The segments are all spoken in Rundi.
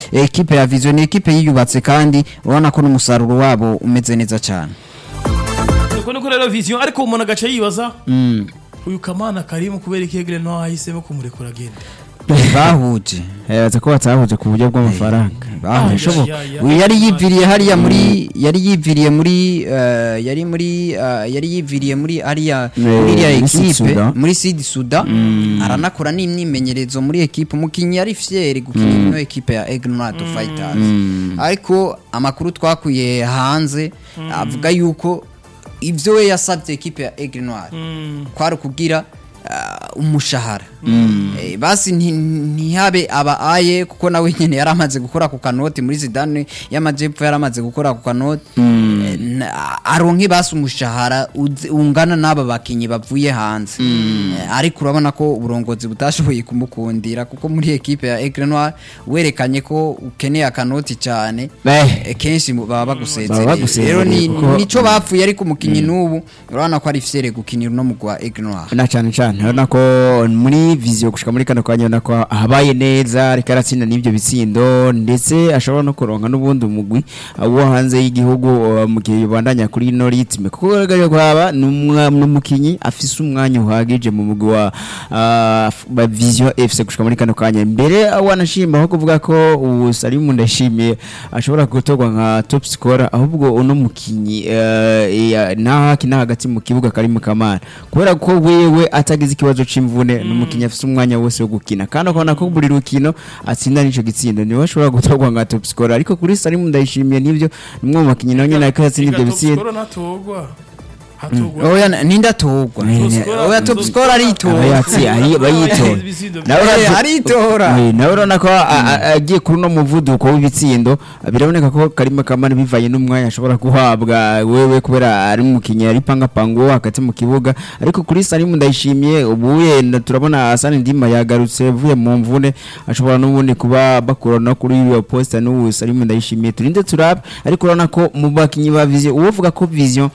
ekipe ya Vision ni ekipe yiyubatse kandi urabona ko n'umusaruro wabo umeze neza cyane uko niko rero vision ariko umuntu agaca yibaza uyu kamana karimu kubera ikegere no ahisemo kumurekura agenda bahuje Yaza ko batahuje ku buryo bw'amafaranga. bahuje Bishoboka. Ya, ya, ya. uyu yari yiviriye hariya muri yari yiviriye muri eh, yari muri eh, yari yiviriye muri hariya Eh, muri iriya muri Sud ekipe Sudan. muri Sud Sudan aranakora n'imyimenyerezo muri ekipe umukinnyi yari fier gukina ino ekipe ya Egnoid Fighters ariko amakuru twakuye hanze avuga yuko ivyo we yasabye ekipe ya Egnoid kwari ukugira ah, umushahara Eh, basi nti- ntihabe aba aye kuko nawe nyene yari amaze gukora ku kanoti muri Zidane y'amajepfo yari amaze gukora ku kanoti Eh, na- aronke basi umushahara uzi- ungana n'aba bakinyi bavuye hanze Eh, ariko urabona ko uburongozi butashoboye kumukundira kuko muri ekipe ya Aigle Noir werekanye ko ukeneye akanoti cyane Eh. eh, kenshi mu- baba Baba bagusezereye bagusezereye rero ni- kuko- nico bapfuye ariko umukinyi n'ubu urabona ko ari fiere gukinira no mugwa Aigle Noir na cyane cyane urabona ko muri viziyo gushika muri kano kanya urabona ko habaye neza ariko aratsinda n'ibyo bitsindo ndetse ashobora no kuronka n'ubundi umugwi uh, wo hanze y'igihugu uh, mu gihe yobandanya kuri ino ritme kuko bigaragara ko haba n'umwa- n'umukinyi afise umwanya uhagije mu mugwi wa uh, f- wa viziyo fc gushika muri kano kanya mbere uh, wanashima aho kuvuga ko ubu salimu ndashimiye ashobora gutorwa nka top scorer ahubwo uno mukinyi uh, ya- naho akina hagati mu kibuga kari mu kamana kubera ko wewe atagize ikibazo c'imvune n'umukinyi afise umwanya wose wo gukina kandi akabona ko buri rukino atsinda n'ico gitsindo niwe ashobora gutorwa nka top scorer ariko kuri salimu ndayishimiye nivyo nimwe mu bakinyi nawe nyene ariko yatsinda ivyo bitsindo Skoro natogwa hatogwa oya ninde atogwa scorer- oya top scorer aba aritora yatsi ari bayitora Ibitsindo nawe Eh, urazi- aritora Eh, nawe urabona ko a- a- agiye kuri uno muvuduko w'ibitsindo biraboneka ko karimo kamana bivanye n'umwanya ashobora guhabwa wewe kubera ari umukinnyi ari pangapanga uwo hagati mu kibuga ariko kuri salimu ndayishimiye ubu yenda turabona asani ndima yagarutse avuye mu mvune ashobora n'ubundi kuba bakura no kuri iyo posita n'ubu salimu ndayishimiye turinde turabe ariko urabona ko mu bakinnyi ba viziyo uwovuga ko viziyo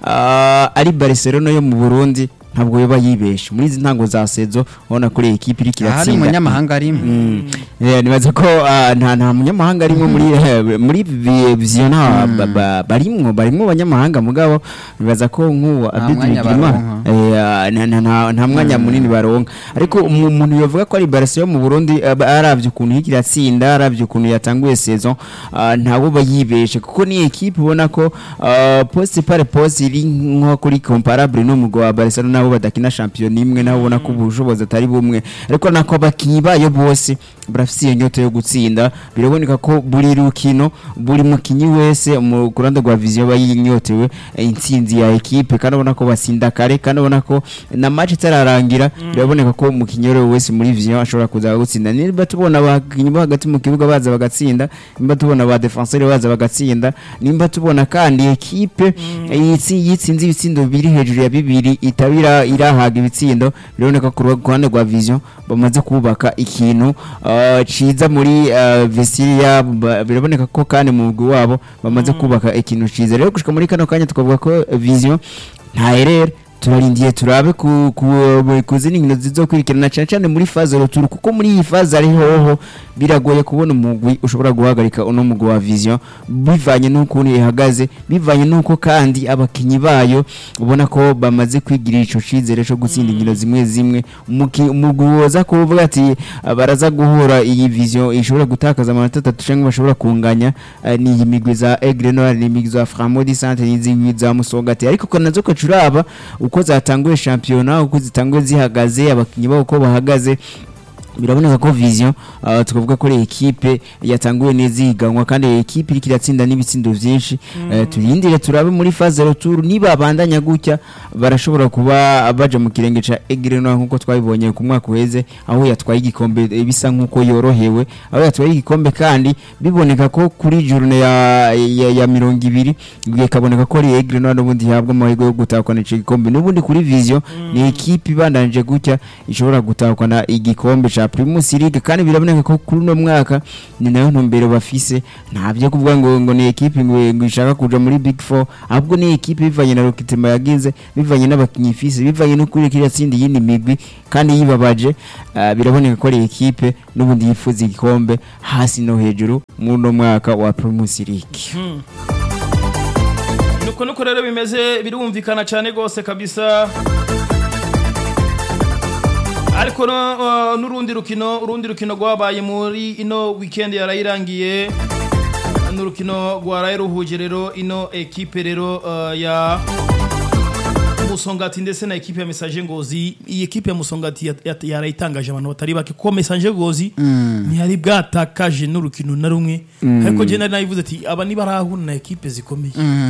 ah, ari barcelona yo mu burundi ntabwo yoba yibeshe muri izi ntango za sezo ubona kuri iyi kipe iriko ahari iratsinda umunyamahanga arimo Eh, nibaza ko ah, nta nta munyamahanga arimo muri eh, muri vi- viziyo nta ba- ba- barimwo barimwo abanyamahanga mugabo nibaza ko nk'uwo Abedi mwanya Bigirimana baronka. eh, ah, nta- nta- nta- nta mwanya munini baronka ariko umu- umuntu yovuga ko ari Barca yo mu Burundi aba- aravye ukuntu iriko iratsinda aravye ukuntu yatanguye saison ah, ntawo bayibeshe kuko ni equipe ubona ko ah, poste par poste iri nko kuri comparable n'umugwa wa Barcelona nabo badakina champion imwe nabo ubona ko ubushobozi atari bumwe ariko nako abakinyi bayo bose barafise iyo nyoto yo gutsinda biraboneka ko buri rukino buri mukinyi wese mu kuranda rwa viziyo aba yinyotewe eh, intsinzi ya ekipe kandi ubona ko basinda kare kandi ubona ko na match itararangira biraboneka ko umukinyi uwo ari we wese muri viziyo ashobora kuza gutsinda niba tubona abakinyi bo hagati mu kibuga baza bagatsinda nimba tubona ba defenseur baza bagatsinda nimba tubona kandi ekipe yitsi- yitsinze ibitsindo biri hejuru ya bibiri itabira irahaga ibitsindo biraboneka ko ku ruhande rwa viziyo bamaze kubaka ikintu uh, ciza muri uh, vestiria ba- biraboneka ko kandi mu mugwi wabo bamaze kubaka ikintu ciza rero gushika muri kano kanya tukavuga ko eh, viziyo ntaherere turarindiye turabe ku ku ku zindi nkino zizokurikirana cyane cyane muri faze roturu kuko muri iyi faze ari hoho biragoye kubona umugwi ushobora guhagarika uno mugwi wa vision bivanye n'ukuntu ihagaze bivanye n'uko kandi abakinyi bayo ubona ko bamaze kwigirira ico cizere cyo gutsinda inkino zimwe zimwe Umuki- umugwi woza kuvuga ati ah, baraza guhura iyi vision ishobora gutakaza amanota atatu cyangwa bashobora kunganya eh, ni iyi migwi za Aigle Noir ni imigwi za Framodi Centre n'izindi za Musongati ariko ko nazo kacuraba uko zatanguye shampiyona uko zitanguye zihagaze abakinyi babo uko bahagaze biraboneka ko vision uh, tukavuga ko ari ekipe yatanguye neza ihiganwa kandi iyi ekipe iriko iratsinda n'ibitsindo vyinshi Eh, turindire turabe muri phase retour niba abandanya gutya barashobora kuba baja mu kirenge ca Aigle Noir nkuko twabibonye ku mwaka uheze aho yatwaye igikombe eh, bisa nkuko yorohewe aho yatwaye igikombe kandi biboneka ko kuri journée ya, ya, ya mirongo ibiri bikaboneka ko ari Aigle Noir n'ubundi ihabwa amahirwe yo gutahukana ico gikombe n'ubundi kuri vision ni ekipe ibandanije gutya ishobora gutahukana igikombe ca ca Primus League kandi biraboneka ko kuri uno mwaka ni nayo ntumbero bafise nta byo kuvuga ngo ngo ni equipe ngo ngo ishaka kuja muri Big Four ahubwo ni equipe bivanye na Rokitima yagize bivanye n'abakinyi ifise bivanye no kuri kiriya tsindi yindi migwi kandi yibabaje ah, biraboneka ko ari equipe n'ubundi yifuza igikombe hasi no hejuru muri uno mwaka wa Primus League nuko nuko rero bimeze birumvikana cyane rwose kabisa ariko no, uh, n'urundi rukino urundi rukino rwabaye muri ino weekend yarayirangiye n'urukino rwaraye ruhuje rero ino ekipe rero uh, ya musongati ndetse na ekipe ya message ngozi iyi ekipe ya musongati ya- ya- yarayitangaje abantu batari bake kuko message ngozi ntiyari bwatakaje n'urukino na rumwe ariko je nari nayivuze ati aba nibarahuna na ekipe zikomeye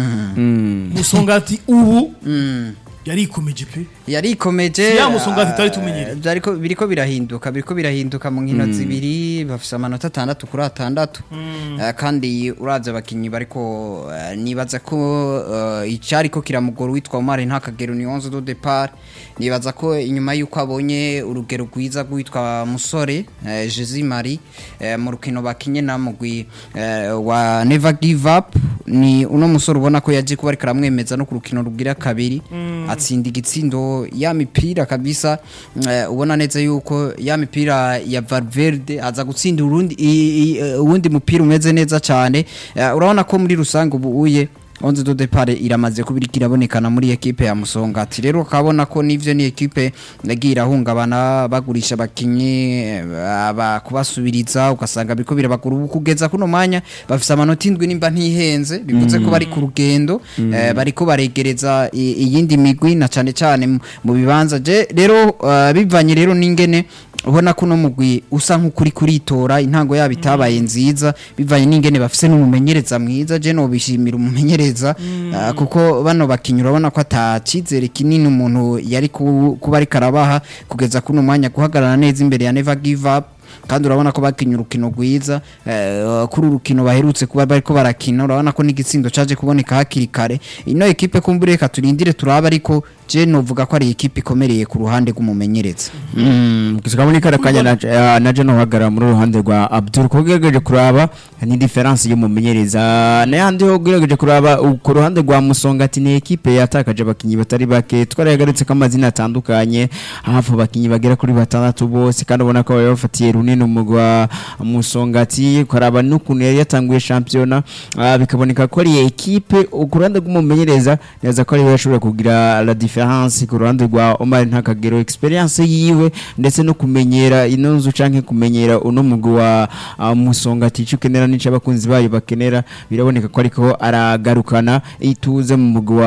musongati ubu yarikomeje pe yarikomeje Si ya musongati tutari ah, tumenyereye. byariko biriko birahinduka biriko birahinduka mu nkino zibiri bafise amanota atandatu kuri atandatu Ah, kandi uravye abakinyi bariko ah, nibaza ko ah, icariko kiramugora witwa Omar ntakagero ni 11 do départ nibaza ko inyuma yuko abonye urugero rwiza rwitwa musore eh, Jezi Marie eh, mu rukino bakinye na mugwi eh, wa Never Give Up ni uno musore ubona ko yaje kuba ariko aramwemeza no ku rukino rugira kabiri atsinda igitsindo ya mipira kabisa eh, ubona neza yuko ya mipira ya Valverde aza gutsinda urundi i- i- eh, uwundi mupira umeze neza cyane Eh, urabona ko muri rusange ubu uye onze do depart iramaze kubirika irabonekana muri ekipe ya Musongati rero ukabona ko nivyo ni ekipe yagiye irahungabana bagurisha abakinyi eh, aba kubasubiriza ugasanga biriko birabagura ubu kugeza kuno mwanya bafise amanota indwi nimba ntihenze bivuze ko bari ku rugendo eh, bariko baregereza i- iyindi migwi na cane cane mu- mu bibanza je rero eh, bivanye rero n'ingene ubona ko uno mugwi usa nk'ukuri kuritora intango yabo itabaye nziza bivanye n'ingene bafise n'umumenyereza mwiza je nobishimira umumenyereza ah, kuko bano bakinyi urabona ko ata cizere kinini umuntu yari ku- kuba ariko arabaha kugeza kuno mwanya guhagarara neza imbere ya Never Give Up kandi urabona ko bakinye urukino rwiza eh, kuri urukino baherutse kuba bariko barakina urabona ko n'igitsindo caje kuboneka hakiri kare ino ekipe kumbure reka turindire turaba ariko je novuga ko ari ekipe ikomereye ku ruhande rw'umumenyereza tukabona ikara kanya na eh, na Jeno uhagarara muri uruhande rwa Abdul ko ugerageje kuraba ni difference y'umumenyereza n'ayandi ho ugerageje kuraba u- ku ruhande rwa Musongati ni ekipe yatakaje abakinyi batari bake twarayagarutse ko amazina atandukanye hafi abakinyi bagera kuri batandatu bose kandi ubona ko bari bafatiye runini umugwa Musongati ukaraba n'ukuntu yari yatanguye shampiyona ah, bikaboneka ko ari ekipe ku ruhande rw'umumenyereza neza ko ariwe yashobora kugira la difference ku ruhande rwa Omar Ntakagero experience yiwe ndetse no kumenyera ino nzu canke kumenyera uno mugwi wa ah, Musongati ico ukenera n'ico abakunzi bayo bakenera biraboneka ko ariko aragarukana ituze mu mugwi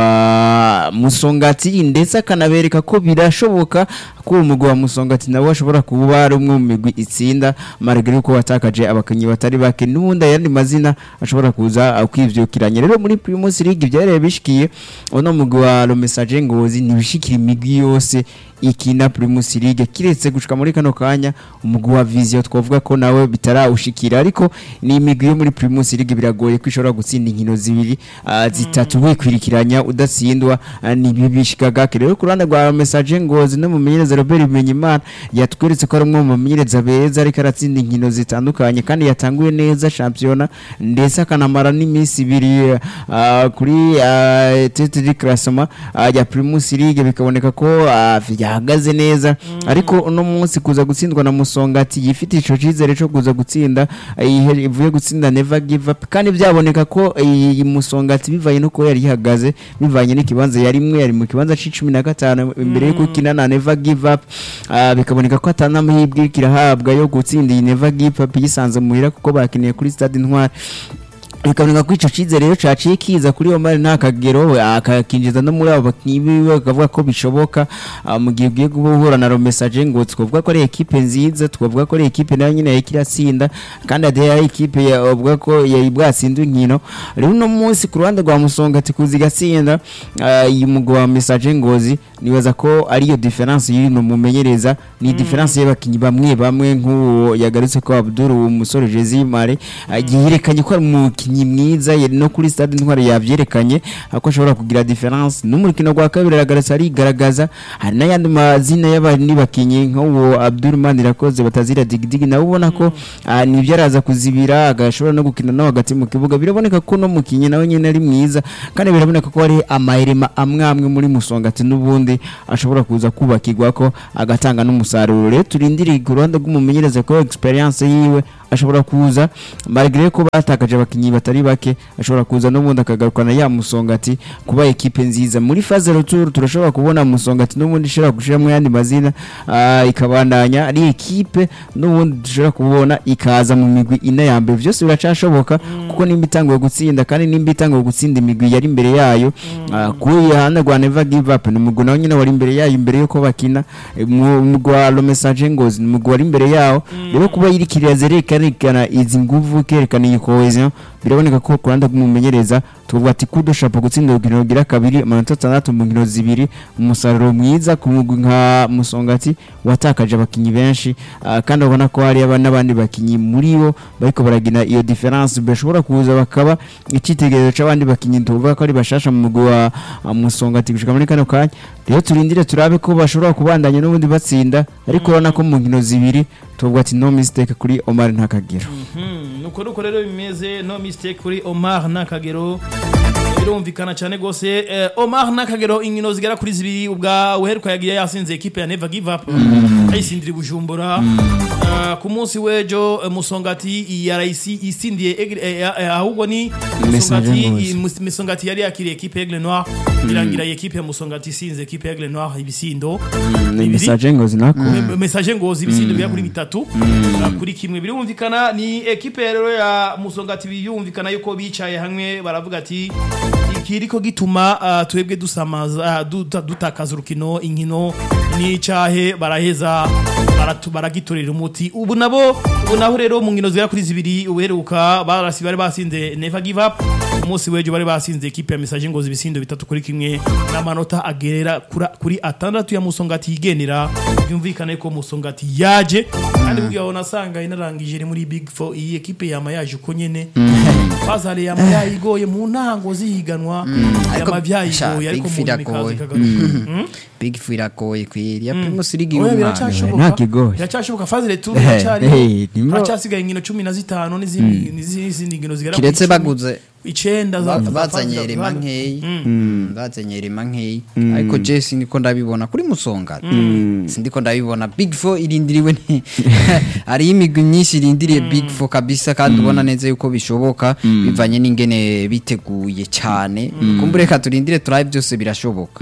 wa Musongati ndetse akanabereka ko birashoboka ko uwo mugwi wa Musongati nawe ashobora kuba ari umwe mu migwi itsinda marigari ko watakaje abakinyi batari bake n'ubundi ayandi mazina ashobora kuza ah, kwivyukiranya rero muri Primus League byarebe bishikiye uno mugwi wa Le Message Ngozi ntibishikira imigwi yose ikina Primus League kiretse gushika muri kano kanya umugwi wa Vision twavuga ko nawe bitarawushikira ariko ni imigwi yo muri Primus League biragoye ko ishobora gutsinda inkino zibiri ah, zitatu wikwirikiranya udatsindwa ah, ni bibishikaga rero ku ruhande rwa Message Ngozi no mumenyereza Robert Bimenyimana yatweretse ko ari umwe mu bamenyereza beza ariko aratsinda inkino zitandukanye kandi yatanguye neza shampiyona ndetse akanamara n'iminsi ibiri ah, kuri ah, tete de classement ah, ya Primus League bikaboneka ko ah, yahagaze neza ariko uno munsi kuza gutsindwa na Musongati yifite ico cizere cyo kuza gutsinda ah, ihe- ivuye gutsinda Never Give Up kandi byaboneka ko iyi Musongati bivanye no ko yari ihagaze bivanye n'ikibanza yari imwe yari mu kibanza c'icumi na gatanu imbere yo gukina na Never Give Up ah, bikaboneka ko atanamahirwe kirahabwa yo gutsinda iyi Never Give Up yisanze muhira kuko bakiniye kuri Stade Intwari bikaboneka ko ico cizere rero caciye kiza kuri Omar nta kagero akakinjiza no muri abo bakinyi biwe bakavuga ko bishoboka ah, mu gihe ugiye guhura na Message ngo twavuga ko ari ekipe nziza twavuga ko ari ekipe nayo nyine yari kiratsinda kandi ade ari ekipe yavuga ko yari bwatsinda inkino rero uno munsi ku ruhande rwa Musonga ati kuzi gatsinda iyi mugwi wa Message ngozi nibaza ko ariyo difference yiri no mumenyereza ni difference y'abakinyi bamwe bamwe nk'uwo yagarutse ko Abdul umusore Jezi Mare yerekanye ko ari umukinyi umukinnyi mwiza yari no kuri stade intwari yavyerekanye ako ashobora kugira difference n'umukino gwa kabiri aragaragaza arigaragaza hari n'ayandi mazina y'abandi bakinyi nk'uwo Abdul Manirakoze batazira digidigi nawe ubona ko ah, nibyo araza kuzibira agashobora no gukina no hagati mu kibuga biraboneka ko no mukinyi nawe nyene ari mwiza kandi biraboneka ko hari amaherema amwe amwe muri musongati n'ubundi ashobora kuza kubakirwa ko agatanga n'umusaruro rero turindiriye ku ruhande rw'umumenyereza ko experience yiwe ashobora kuza malgré ko batakaje abakinyi batari bake ashobora kuza n'ubundi akagarukana ya musongati kuba ekipe nziza muri phase retour turashobora kubona musongati n'ubundi ishobora gushiramo yandi mazina ah, ikabandanya ari ekipe n'ubundi dushobora kubona ikaza mu migwi ine ya mbere byose biracashoboka kuko nimba itanguye gutsinda kandi nimba itanguye gutsinda imigwi yari imbere yayo ah, kuri hana rwa never give up ni umugwi nawe nyine wari imbere yayo imbere yuko bakina Eh, mu mugwi wa lo message ngozi ni umugwi wari imbere yawo rero kuba yirikiriye zerekana izi nguvu kerekana iyi cohesion biraboneka ko ku ruhande rw'umumenyereza tuvuga ati kudo shapo gutsinda urukino rugira kabiri amanota atandatu mu nkino zibiri umusaruro mwiza ku mugwi nka musongati watakaje abakinyi benshi ah, kandi ubona ko hari aba- n'abandi bakinyi muri bo bariko baragina iyo difference bashobora kuza bakaba icyitegererezo c'abandi bakinyi tuvuga ko ari bashasha mu mugwi wa ah, musongati gushika muri kano kanya rero turindire turabe ko bashobora kubandanya n'ubundi batsinda ariko urabona ko mu nkino zibiri tuvuga ati no mistake kuri Omar Ntakagero Mhm, nuko nuko rero bimeze no mistake kuri Omar Nakagero birumvikana cyane gose eh, Omar Nakagero inkino zigera kuri zibiri ubwa uheruka yagiye yasinze equipe ya Never Give Up ayisindira i Bujumbura Eh, ku munsi w'ejo eh, Musongati yarayisi isindiye Aigle- eh, eh, ahubwo ni Musongati Messager Ngozi. i- Mus- Musongati yari yakiriye equipe Aigle Noir irangira iyi equipe ya Musongati isinze equipe Aigle Noir ibisindo ni bibiri. message ngozi nako Me- message ngozi ibisindo bya kuri bitatu uh, kuri kimwe birumvikana ni ekipe rero ya musongati biyumvikana yuko bicaye hamwe baravuga ati ikiriko gituma uh, twebwe dusamaza uh, duta- dutakaza urukino inkino n'icahe baraheza baratu- baragitorera umuti ubu nabo ubu naho rero mu nkino zigera kuri zibiri uheruka barasi bari basinze never give up umunsi w'ejo bari basinze ekipe ya message ngozi ibisindo bitatu kuri kimwe n'amanota agerera kura- kuri atandatu ya musongati yigenera byumvikane ko musongati yaje kandi burya wabona asanga inarangije iri muri big four iyi ekipe yama yaje uko nyene fazale yama yayigoye mu ntango zihiganwa ariko yama sha, vyayigoye Big ariko mu Four nyuma iragoye. ikaza ikagaruka Mm. big four iragoye kwiri ya primus league Oya, y'umwana biracyashoboka nta kigoye. biracyashoboka fazile tu Eh, biracyariho eh, nimero- haracyasigaye inkino cumi na zitanu n'izindi n'izindi nkino zigera kuri kiretse icumi. baguze icenda za- ba- za bazanye Fazile rema Rwanda. nkeyi bazanye rema nkeyi ariko je sindiko ndabibona kuri musonga sindiko ndabibona big four irindiriwe ni hariho imigwi myinshi irindiriye big four kabisa kandi ubona neza yuko bishoboka bivanye n'ingene biteguye cyane kumbure reka turindire turabe byose birashoboka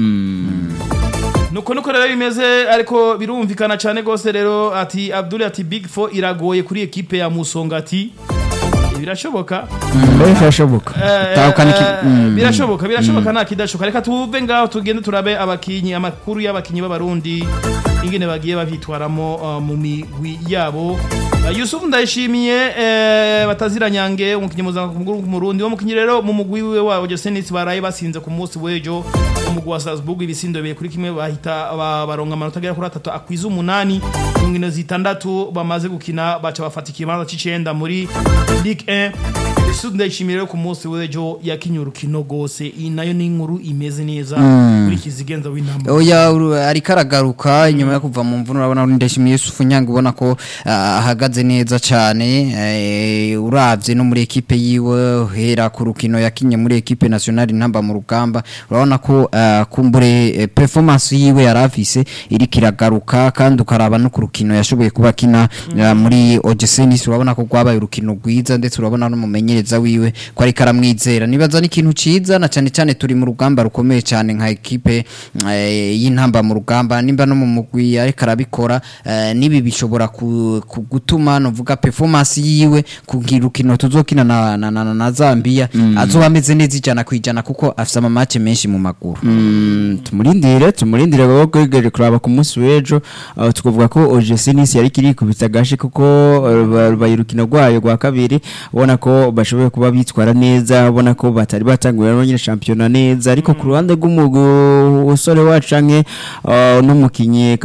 nuko nuko rero bimeze ariko birumvikana cyane gose rero ati Abdul ati Big Four iragoye kuri ekipe ya Musongati birashoboka birashoboka Eh, Tahukana iki- eh, Mm. birashoboka birashoboka nta kidashoboka reka tuve ngaho tugende turabe abakinyi amakuru y'abakinyi b'abarundi ingene bagiye babitwaramo uh, mu migwi yabo Uh, Yusuf ndayishimiye eh, batazira nyange umukinyi mpuzamahanga w'umurundi wo mukinyi rero mu mugwi wiwe wabo Josenis baraye basinze ku munsi w'ejo umugwi wa Salzburg ibisindo bibiri kuri kimwe bahita ba- baronka amanota agera kuri atatu akwiza umunani mu nkino zitandatu bamaze gukina baca bafata ikibanza c'icenda muri Ligue 1 Yusuf ndayishimiye rero ku munsi w'ejo yakinye urukino rwose iyi nayo ni inkuru imeze neza kuri kizigenza w'intambwe oya uru- ariko aragaruka inyuma yo kuva mu mvune urabona ndashimiye Yusufu Nyanga ubona ko ah, ahagaze neza cyane eh, uravye no muri ekipe yiwe hera ku rukino yakinye muri ekipe nationale ntamba mu rugamba urabona ko ah, kumbure eh, performance yiwe yarafise iriko iragaruka kandi ukaraba no ku rukino yashoboye kuba akina ah, muri Ogesenis urabona ko rwabaye urukino rwiza ndetse urabona n'umumenyereza wiwe ko ariko aramwizera nibaza n'ikintu ciza na cyane cyane turi mu rugamba rukomeye cyane nka ekipe eh, y'intamba mu rugamba nimba no mu mugwi ariko arabikora eh, nibi bishobora ku- ku- gutuma novuga performance yiwe kugira urukino tuzokina na, na, na, na Zambia azoba ameze neza ijana ku ijana kuko afise amamace menshi mu maguru Mm, tumurindire tumurindire baba kwegereje kuraba ku munsi w'ejo aho tukavuga ko OGC Nice yari kiri kubita gashi kuko uh, ba- bayirukino rwayo rwa kabiri ubona ko bashoboye kuba bitwara neza ubona ko batari batanguye no nyine shampiyona neza ariko ku ruhande rw'umusore wacu canke uh, n'umukinyi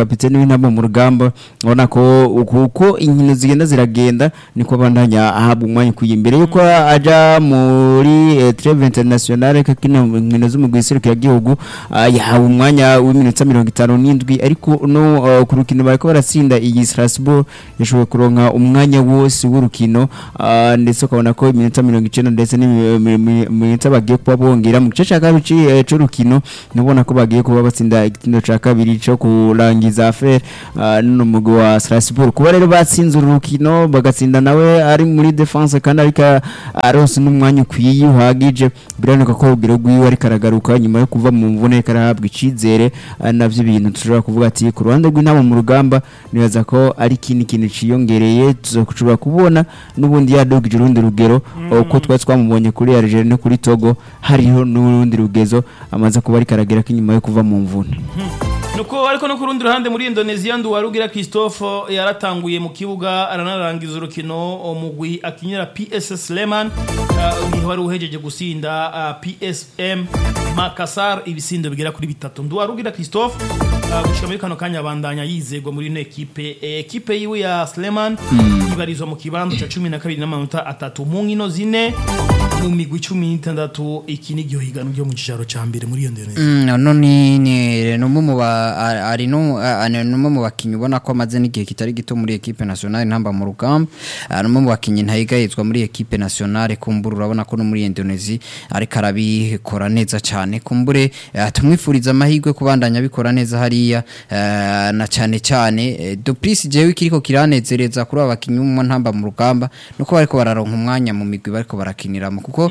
kapiteni w'intamba mu rugamba ubona ko uko inkino zigenda ziragenda niko abandanya ahabwa umwanya ukwiye imbere yuko aja muri eh, treve internationale kakina inkino z'umugwi serukiragihugu ah, yahawe umwanya w'iminota mirongo itanu n'indwi ariko no ah, ku rukino bariko baratsinda iyi Strasbourg yashoboye kuronka umwanya wose w'urukino ah, ndetse ukabona ko iminota mirongo icenda ndetse n'iminota bagiye kuba bongera mu gice ca kabiri ci- eh, c'urukino nubona ko bagiye kuba batsinda igitindo ca kabiri co kurangiza affaire ah, n'uno mugwi wa Strasbourg kuba rero batsinze uru rukino bagatsinda nawe ari muri defense kandi ariko aronse n'umwanya ukwiye uhagije biraboneka ko urugero rwiwe ariko aragaruka nyuma yo kuva mu mvune ariko arahabwa icizere ah, navyo ibintu dushobora kuvuga ati ku ruhande rw'intama mu rugamba nibaza ko ari ikindi kintu ciyongereye tuzoshobora kubona n'ubundi yadugije urundi rugero uko twari twamubonye kuri Algeria no kuri Togo hariho n'urundi rugezo amaze kuba ariko aragera ko inyuma yo kuva mu mvune nuko ariko no ku rundi ruhande muri Indonesia Nduwarugira Christophe yaratanguye mu kibuga aranarangiza urukino umugwi akinyira PS Sleman uh, niho wari uhejeje gusinda uh, PSM Makassar ibisindo bigera kuri bitatu Nduwarugira Christophe uh, gushika muri kano kanya abandanya yizegwa muri ino ekipe Eh, ekipe yiwe ya Sleman ibarizwa mu kibanza ca 12 n'amanota atatu mu nkino zine mu migwi 16 iki ni higanwa ryo mu cicaro ca mbere muri Indonesia Mm, no ni ni numwe mu ba a- ari no a- ni numwe mu bakinyi ubona ko amaze n'igihe kitari gito muri equipe nationale ntamba mu rugamba Ah, numwe mu bakinyi ntayigayizwa muri equipe nationale kumbura urabona ko no muri Indonesia ariko arabikora neza cyane kumbure eh, tumwifuriza amahirwe kubandanya bikora neza hariya eh, na cyane cyane eh, Dupris jewe kiriko kiranezereza kuri aba bakinyi mu ntamba mu rugamba nuko bariko bararonka umwanya mu migwi bariko barakiniramo kuko